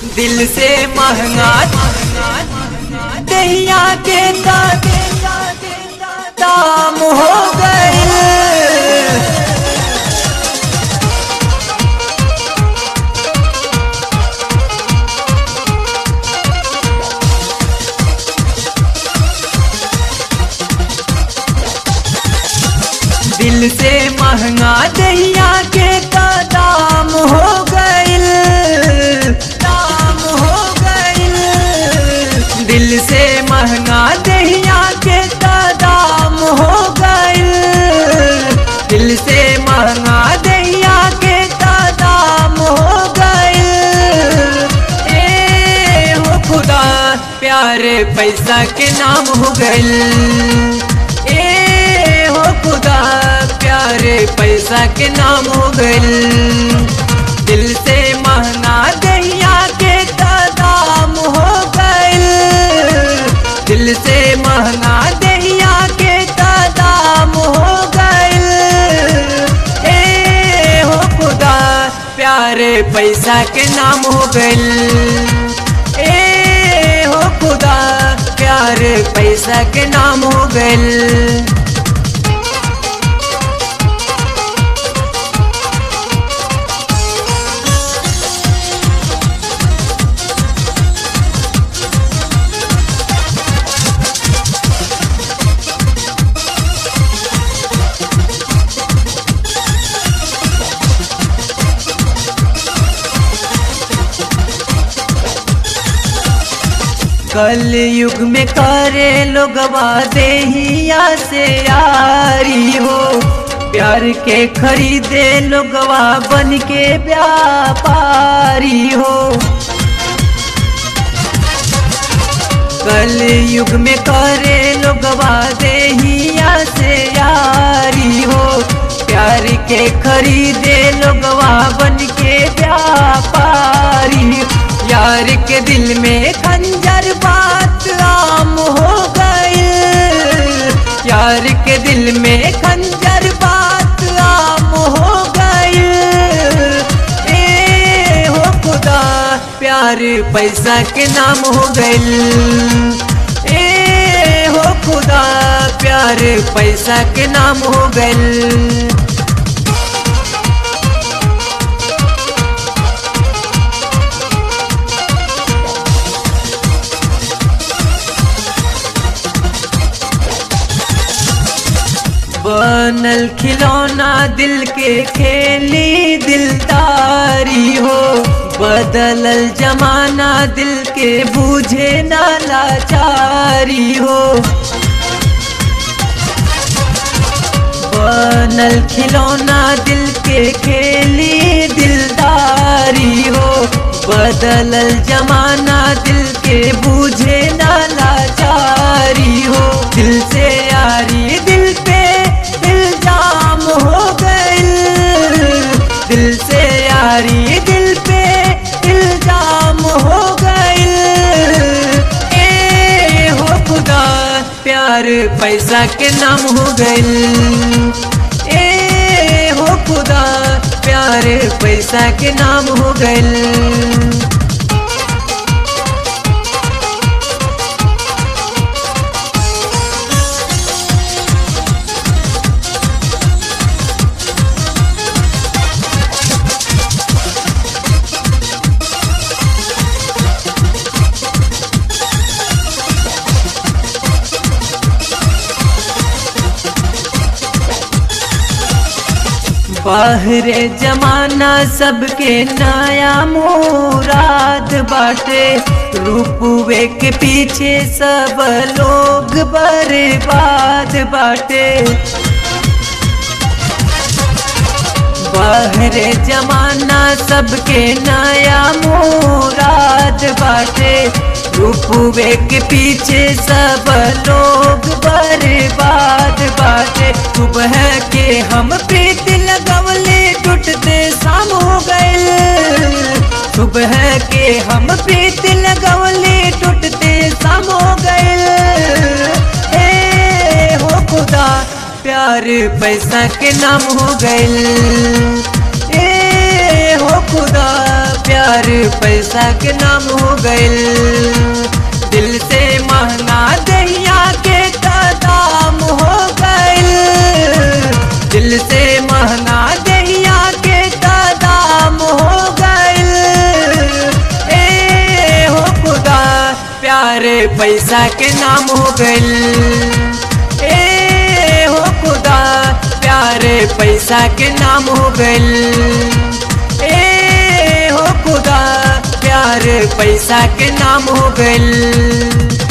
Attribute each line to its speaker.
Speaker 1: दिल से महंगा दहिया के दाम हो गए दिल से महंगा दहिया के दाम हो गइल दाम हो गइल दिल से महंगा दहिया के दाम हो गइल दिल से महंगा दहिया के दाम हो गइल ए हो खुदा प्यारे पैसा के नाम हो गइल ए हो खुदा प्यारे पैसा के नाम हो गइल दिल से महंगा दहिया के दाम हो गइल दिल से महंगा दहिया के दाम हो गइल ए हो खुदा प्यारे पैसा के नाम हो गइल ए हो खुदा प्यारे पैसा के नाम हो गइल कल युग में करे लोगवा देहिया से यारी हो प्यार के खरीदे लोगवा बन के व्यापारी हो कल युग में करे लोगवा देहिया से यारी हो प्यार के खरीदे लोगवा बन के व्यापारी यार के दिल में खंजर बात आम हो गई यार के दिल में खंजर बात आम हो गई ए हो खुदा प्यार पैसा के नाम हो गई ए हो खुदा प्यार पैसा के नाम हो गई बनल खिलौना दिल के खेली दिलदारी हो बदलल जमाना दिल के बूझे ना लाचारी हो बनल खिलौना दिल के खेली दिलदारी हो बदलल जमाना दिल के बूझे ना लाचारी हो दिल से यारी दिल पे इल्जाम हो गइल दिल से यारी दिल पे इल्जाम हो गइल ए हो खुदा प्यार पैसा के नाम हो गइल ए हो खुदा प्यार पैसा के नाम हो गइल बाहरे जमाना सबके नया मुराद बाटे रूपवे के पीछे सब लोग बर्बाद बाटे बाहरे जमाना सबके नया मुराद बाटे रूपवे के पीछे सब लोग बर्बाद बाटे सुबह के हम प्रीति लगवले टूटते शाम हो गए सुबह के हम प्रीति लगवले टूटते शाम हो गए ए हो खुदा प्यार पैसा के नाम हो गए ए हो खुदा प्यार पैसा के नाम हो गइल दिल से महंगा दहिया के दाम हो गइल दिल से महंगा दहिया के दाम हो गइल ए हो खुदा प्यारे पैसा के नाम हो गइल ए हो खुदा प्यारे पैसा के नाम हो गइल ए हो खुदा प्यारे पैसा के नाम हो गइल